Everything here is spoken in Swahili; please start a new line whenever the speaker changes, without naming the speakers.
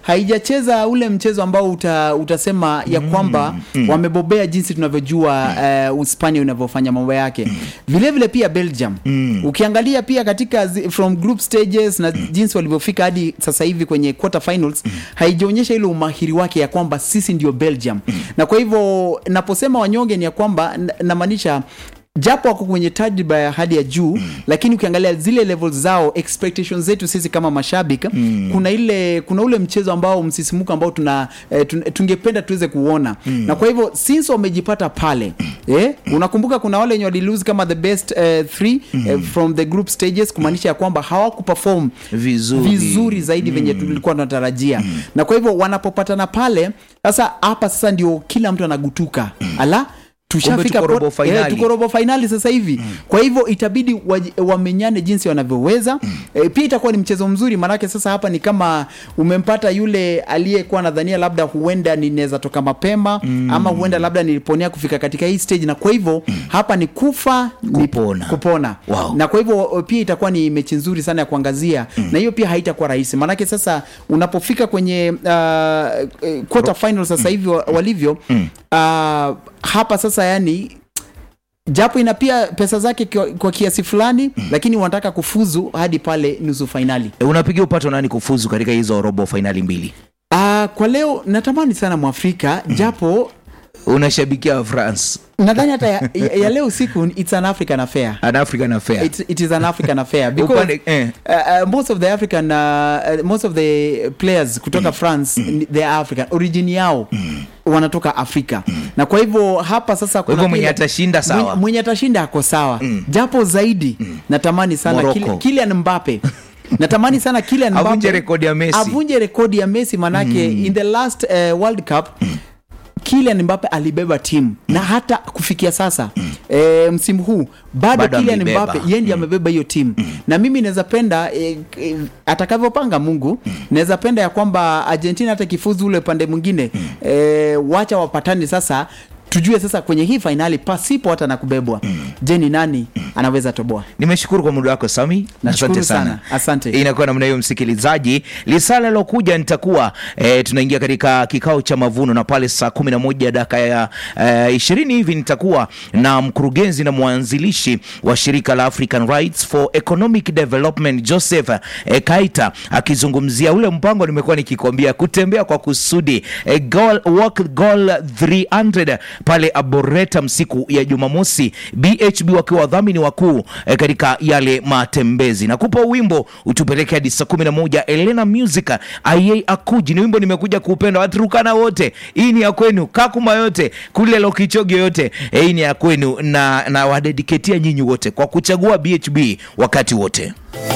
haijacheza ule mchezo ambao uta, utasema ya kwamba wamebobea jinsi tunavyojua uh, Uspania unavyofanya mambo yake vile vile pia Belgium ukiangalia pia katika zi, from group stages na jinsi walivyofika hadi sasa hivi kwenye quarter finals haijaonyesha ile umahiri wake ya kwamba sisi ndio Belgium na kwa hivyo naposema wanyonge ni ya kwamba n- namaanisha japo wako kwenye tajriba ya hadi ya juu mm. lakini ukiangalia zile levels zao expectations zetu sisi kama mashabiki mm. kuna ile kuna ule mchezo ambao msisimuko ambao tuna eh, tun, tungependa tuweze kuona mm. na kwa hivyo since wamejipata pale eh, unakumbuka kuna wale wenye walilose kama the best eh, three mm. eh, from the group stages kumaanisha ya kwamba hawakuperform
Vizuri.
vizuri zaidi venye tulikuwa tunatarajia na kwa hivyo wanapopatana pale sasa hapa sasa ndio kila mtu anagutuka ala tushafika
tuko robo
pot-
finali.
eh, tuko robo fainali sasa hivi kwa hivyo itabidi waji- wamenyane jinsi wanavyoweza e, pia itakuwa ni mchezo mzuri maanake sasa hapa ni kama umempata yule aliyekuwa nadhania labda huenda ninaweza toka mapema ama huenda labda niliponea kufika katika hii stage na kwa hivyo hapa ni kufa ni
Kupona.
kupona
Wow.
na kwa hivyo pia itakuwa ni mechi nzuri sana ya kuangazia na hiyo pia haitakuwa rahisi maanake sasa unapofika kwenye uh, eh, quarter final sasa hivi wa- walivyo uh, hapa sasa yani japo ina pia pesa zake kwa, kwa kiasi fulani lakini wanataka kufuzu hadi pale nusu fainali
E, unapigia upato nani kufuzu katika hizo robo fainali mbili
uh, kwa leo natamani sana mwafrika japo
unashabikia france
nadhani hata ya, ya, ya leo usiku it's an african affair
an african affair
It, it is an African affair because
Upande- eh.
uh, uh, most of the African uh, uh, most of the players kutoka France ni- they are African origin yao wanatoka Afrika na kwa hivyo hapa sasa kuna
hivyo mwenye
kile-
atashinda sawa.
mwenye, mwenye atashinda ako sawa japo zaidi natamani sana
Morocco.
Kylian- Kylian Mbappe natamani sana Kylian Mbappe
Avunje rekodi ya Messi.
avunje rekodi ya Messi manake in the last uh, World Cup Kylian Mbappe alibeba timu na hata kufikia sasa e, msimu huu bado
Bado
Kylian
ameibeba.
Mbappe yeye ndiye amebeba hiyo timu na mimi naweza penda e, e, atakavyopanga Mungu naweza penda ya kwamba Argentina hata kifuzu ule upande mwingine e, wacha wapatane sasa tujue sasa kwenye hii fainali pasipo hata na kubebwa je ni nani anaweza toboa
nimeshukuru kwa muda wako sami
Nashukuru
asante sana
sana. Asante.
inakuwa namna hiyo msikilizaji lisala lilokuja nitakuwa e, tunaingia katika kikao cha mavuno na pale saa kumi na moja dakika ya e, ishirini hivi nitakuwa na mkurugenzi na mwanzilishi wa shirika la african rights for economic development joseph e, kaita akizungumzia ule mpango nimekuwa nikikwambia kutembea kwa kusudi e, goal, walk goal 300 pale Arboretum siku ya Jumamosi, BHB wakiwa wadhamini wakuu eh, katika yale matembezi. Nakupa wimbo utupeleke hadi saa kumi na moja. Elena Music aye akuji ni wimbo nimekuja kuupenda, Waturukana wote, hii ni ya kwenu, Kakuma yote kule Lokichogi yote, eh, hii ni ya kwenu, na, na wadediketia nyinyi wote kwa kuchagua BHB wakati wote.